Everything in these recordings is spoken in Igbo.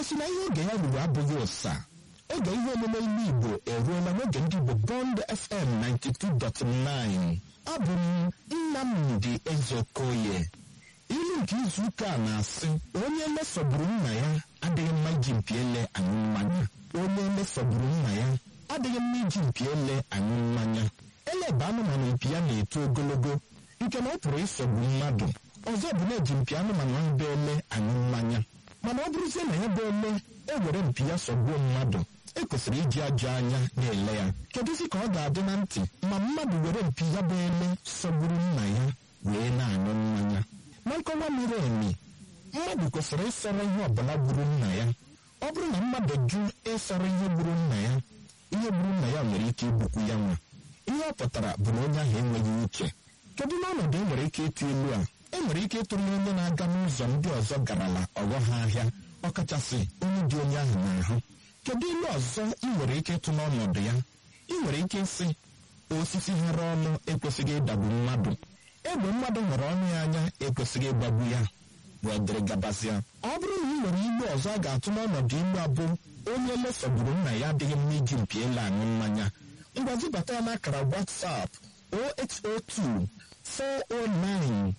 gosi na ihe oge ya ruru abụghị ụsa oge ihe omume ilu igbo eruola n'oge ndị igbo bond fm 92.9 abụ m nnamdị ezeokoye ilu nke izu ụka a na-asị onye mesọgburu nna ya adịghị mma iji mpi ele aṅụ mmanya onye mesọgburu nna ya adịghị mma iji mpi ele aṅụ mmanya ele bụ anụmanụ mpi ya na-eto ogologo nke na ọ pụrụ ịsọgbu mmadụ ọzọ bụ na-eji mpi anụmanụ ahụ bụ ele aṅụ mmanya mana ọ bụrụzie na ya bụ ele ewere mpi ya sọgbuo mmadụ ekwesịrị iji ajọ anya na-ele ya kedụzi ka ọ ga-adị na ntị ma mmadụ were mpi ya bụ ele sọgburu nna ya wee na-aṅụ mmanya na nkọwa miri emi mmadụ kwesịrị ịsara ihe ọbụla gburu nna ya ọ bụrụ na mmadụ jụ ịsara ihe gburu nna ya ihe gburu nna ya nwere ike igbukwu ya nwa ihe ọ pụtara bụ na onye ahụ enweghị uche kedu n'ọnọdụ e nwere ike ịtụ ilu a e nwere ike ịtụ onye na-aga n'ụzọ ndị ọzọ garala ọghọ ha ahịa ọkachasị onye dị onye ahụ n'ahụ kedu ilu ọzọ ị nwere ike ịtụ n'ọnọdụ ya ị nwere ike ịsị osisi hara ọnụ ekwesịghị ịdagbu mmadụ egbe mmadụ hụrụ ọnụ ya anya ekwesịghị ịgbagbu ya wee dịrị gabazịa ọ bụrụ na ị nwere ilu ọzọ a ga-atụ n'ọnọdụ ilu abụ onye lesọgburu nna ya adịghị mma iji mpi ele aṅụ mmanya ngwa zibata ya n'akara WhatsApp 0802 409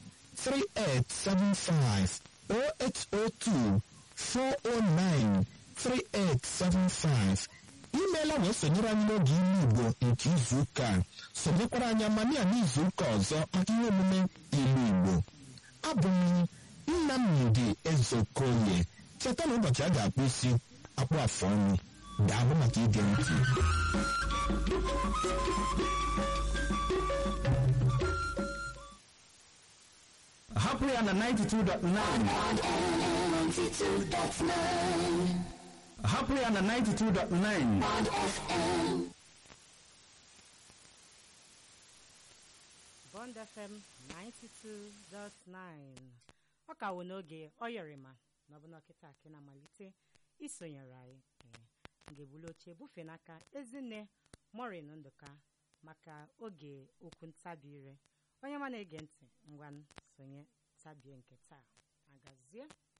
3875 0802 409 3875 imeela wee sonyere anyị n'oge ime igbo nke izu ụka a sonyekwara anyị amania n'izu ụka ọzọ maka ihe omume ilu igbo abụ m nnamdị ezeokoye cheta na ụbọchị a ga-akpụ isi akpụ afọ ọnụ daalụ maka ige ntị hapụ ya na 92.9 hapụ ya na 92.9 Bond FM 92.9 ọ ka wụ n'oge ọ yọrịma na ọbụna ọkịta akị na-amalite isonyere anyị ee ngebulu oche bufe n'aka ezinne morin ndụka maka oge okwu ntabi ire onye ma na-ege ntị ngwa sonye tabie nke taa agazie